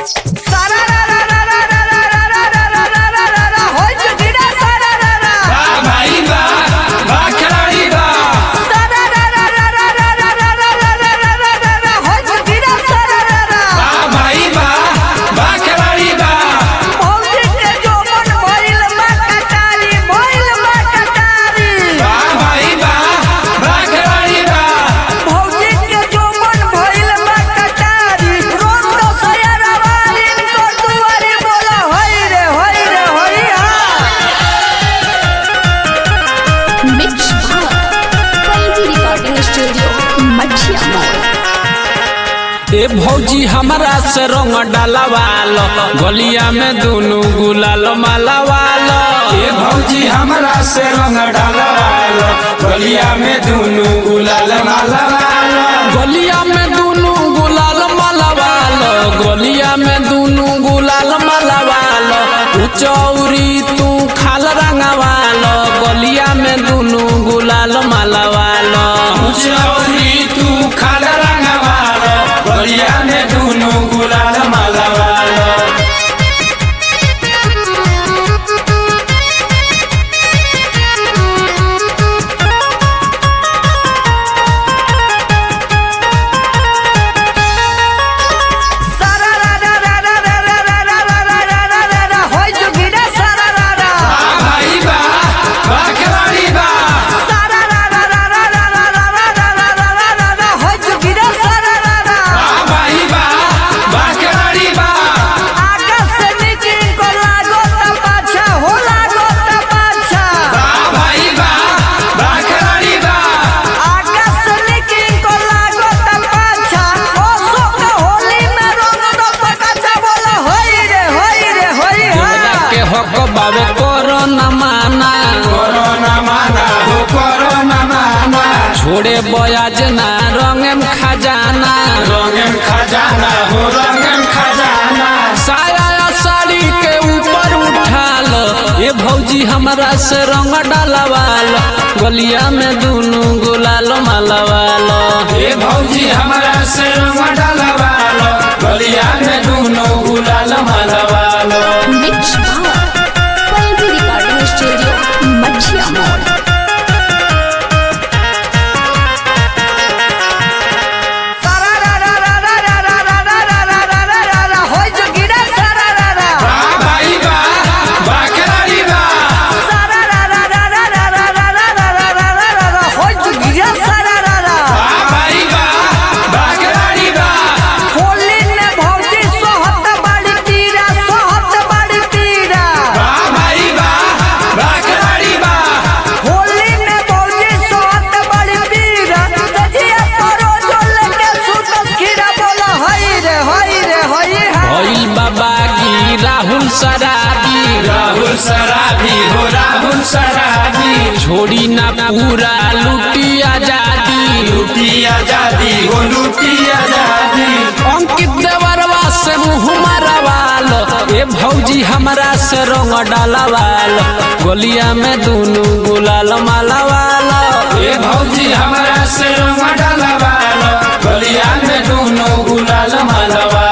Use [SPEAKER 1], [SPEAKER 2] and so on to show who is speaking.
[SPEAKER 1] सारा रा रा रा रा रा रा रा रा रा रा रा रा रा रा होय जुगिरा सारा रा रा
[SPEAKER 2] वाह भाई वाह वाह खिलाड़ी वाह
[SPEAKER 1] सारा रा रा रा रा रा रा रा रा रा रा रा रा रा रा होय जुगिरा सारा रा रा
[SPEAKER 2] वाह भाई वाह वाह खिलाड़ी वाह
[SPEAKER 1] भौजी के जोबन भइल बा कटारी भइल बा कटारी
[SPEAKER 2] वाह भाई वाह वाह खिलाड़ी वाह
[SPEAKER 1] भौजी के जोबन भइल बा कटारी रोज तो सयरवा इनको दुआरी बोला होय रे होय रे होय हा
[SPEAKER 3] मिक्स पल्वी रिकॉर्डिंग स्टूडियो मछिया मोड़
[SPEAKER 4] ए भौजी हमरा से रंग डालवाल गलिया में दुनु गुलाल मालावाल
[SPEAKER 2] ये भौजी हमरा से रंग डालवाल गलिया में दुनु गुलाल मालावाल
[SPEAKER 4] गलिया में दुनु गुलाल मालावाल गलिया में दुनु गुलाल मालावाल तू चौरी तू खाल रंगवाल गलिया में दुनु गुलाल मालावाल
[SPEAKER 2] चौरी तू खाल रंगवाल गलिया में दुनु गुलाल मालावाल
[SPEAKER 1] सारा रा रा रा रा रा रा रा रा रा रा रा रा रा रा होय जुगिरा सारा रा रा
[SPEAKER 2] वाह भाई वाह वाह खिलाड़ी वाह
[SPEAKER 1] सारा रा रा रा रा रा रा रा रा रा रा रा रा रा रा होय जुगिरा सारा रा रा
[SPEAKER 2] वाह भाई वाह वाह खिलाड़ी वाह
[SPEAKER 1] आकाश से नीचे को लागो ता पाछा हो लागो ता पाछा
[SPEAKER 2] वाह भाई वाह वाह खिलाड़ी वाह
[SPEAKER 1] आकाश से नीचे को लागो ता पाछा ओ सो के होली में रंग दो पकाचा बोला होय रे होय रे होय
[SPEAKER 4] देवता
[SPEAKER 1] हा
[SPEAKER 4] के हक बावे करो न माना
[SPEAKER 2] कोरोना माना हो कोरोना माना
[SPEAKER 4] छोड़े बयाज ना रंगम खजाना
[SPEAKER 2] रंगन खजाना हो रंगन खजाना
[SPEAKER 4] साया या साड़ी के ऊपर उठाल ये भौजी हमरा से रंग डालवाल गलिया में दुनु गुलाल मालवाल
[SPEAKER 2] ये भौजी हमरा से रंग डालवाल गलिया में दुनो गुलाल मालवाल
[SPEAKER 3] मिक्स पल्वी रिकॉर्डिंग स्टूडियो मछिया मोड़
[SPEAKER 1] सारा रा रा रा रा रा रा रा रा रा रा रा रा रा रा होय जुगिरा सारा रा रा
[SPEAKER 2] वाह भाई वाह वाह खिलाड़ी वाह
[SPEAKER 1] सारा रा रा रा रा रा रा रा रा रा रा रा रा रा रा होय जुगिरा सारा रा रा
[SPEAKER 2] वाह भाई वाह वाह खिलाड़ी वाह
[SPEAKER 1] होली में भौजी सोहत बड़ी तीरा सोहत बड़ी तीरा
[SPEAKER 2] वाह भाई वाह वाह खिलाड़ी वाह
[SPEAKER 1] होली में भौजी सोहत बड़ी तीरा सजिया करो जो लेके सुतस खीरा बोला हई रे हई रे हई हा
[SPEAKER 4] भइल बाबा की राहुल सराबी
[SPEAKER 2] राहुल सराबी हो राहुल सराबी
[SPEAKER 4] छोड़ी ना पूरा लुटी आजादी
[SPEAKER 2] लूटी आजादी हो लूटी आजादी
[SPEAKER 4] अंकित देवरवा से मुँह मारवाल ए भौजी हमरा से रंग डालवाल गलिया में दुनु गुलाल मालावाल
[SPEAKER 2] ये भौजी हमरा से रंग डालवाल गलिया में दुनो गुलाल मालवा